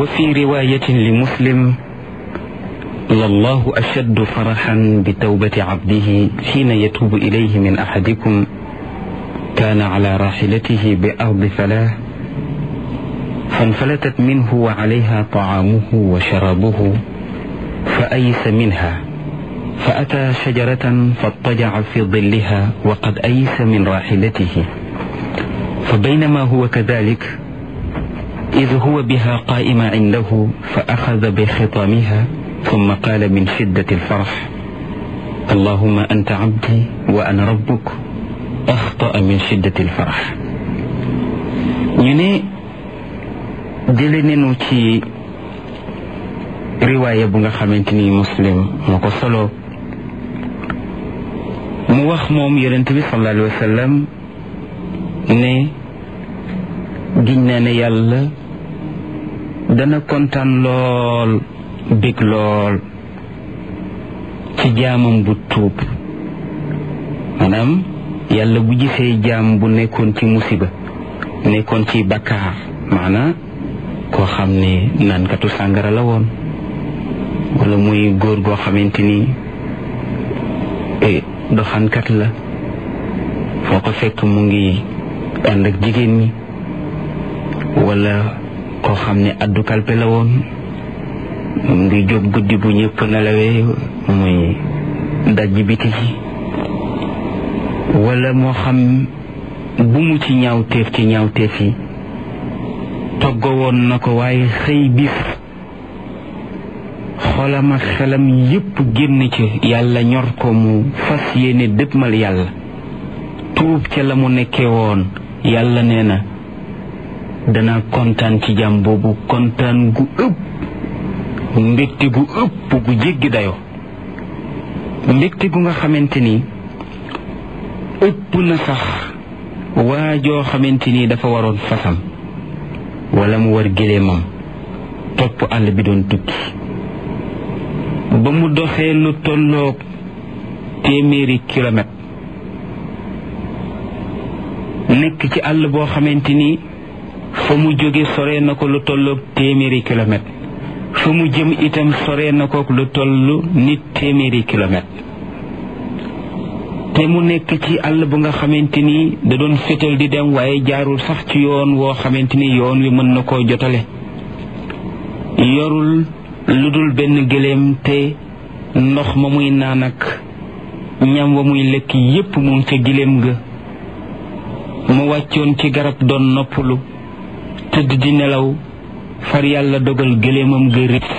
وفي رواية لمسلم لله أشد فرحا بتوبة عبده حين يتوب إليه من أحدكم كان على راحلته بأرض فلاه فانفلتت منه وعليها طعامه وشرابه فأيس منها فأتى شجرة فاضطجع في ظلها وقد أيس من راحلته فبينما هو كذلك إذ هو بها قائم عنده فأخذ بخطامها ثم قال من شدة الفرح اللهم أنت عبدي وأنا ربك أخطأ من شدة الفرح ñu ne jële nenu ci riwaaya bu nga xamante ni muslim moo ko solo mu wax moom yonent bi sallallahu alayhi wa sallam ne giñ naa ne yàlla dana kontaan lool bég lool ci jaamam bu tuub maanaam yàlla bu gisee jaam bu nekkoon ci musiba nekkoon ci bakkaar maanaam koo xam ne naankatu sàngara la woon wala muy góor goo xamante ni doxankat la foo ko fekk mu ngi ànd ak jigéen ñi wala koo xam ne addu kalpe la woon mu ngi jóg guddi bu ñëpp nelawee muy dajj biti ji wala moo xam bu mu ci ñaawteef ci ñaawteef yi toggo woon na ko waaye xëy bis xolam ak xelam yépp génn ci yàlla ñor ko mu fas yéene dëppmal yàlla tuub ca la mu nekkee woon yàlla nee na dana kontaan ci jàmm boobu kontaan gu ëpp mbégte gu ëpp gu jéggi dayoo mbégte gu nga xamante ni ëpp na sax waa joo xamante ni dafa waroon fasam wala mu war géléemam topp àll bi doon tukki ba mu doxee lu tolloog téeméeri kilomètre nekk ci àll boo xamante ni fa mu jóge sore na ko lu tolloog téeméeri kilomètre fa mu jëm itam sore na ko lu toll nit téeméeri kilomètre te mu nekk ci àll bu nga xamante ni da doon fétal di dem waaye jaarul sax ci yoon woo xamante ni yoon wi mën na koo jotale yorul lu dul benn gëléem te ndox ma muy naan ak ñam wa muy lekk yépp mu ngi ca gëléem ga mu wàccoon ci garab doon noppalu tëdd di nelaw far yàlla dogal gëléemam ga rëcc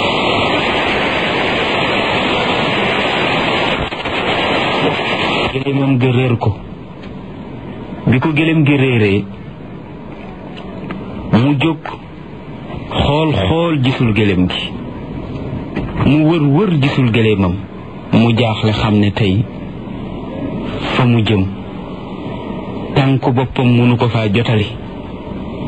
gëléemam ga réer ko bi ko gëléem gi réeree mu jóg xool xool gisul gëléem gi mu wër wër gisul gëléemam mu jaaxle xam ne tey fa mu jëm tànku boppam mënu ko faa jotali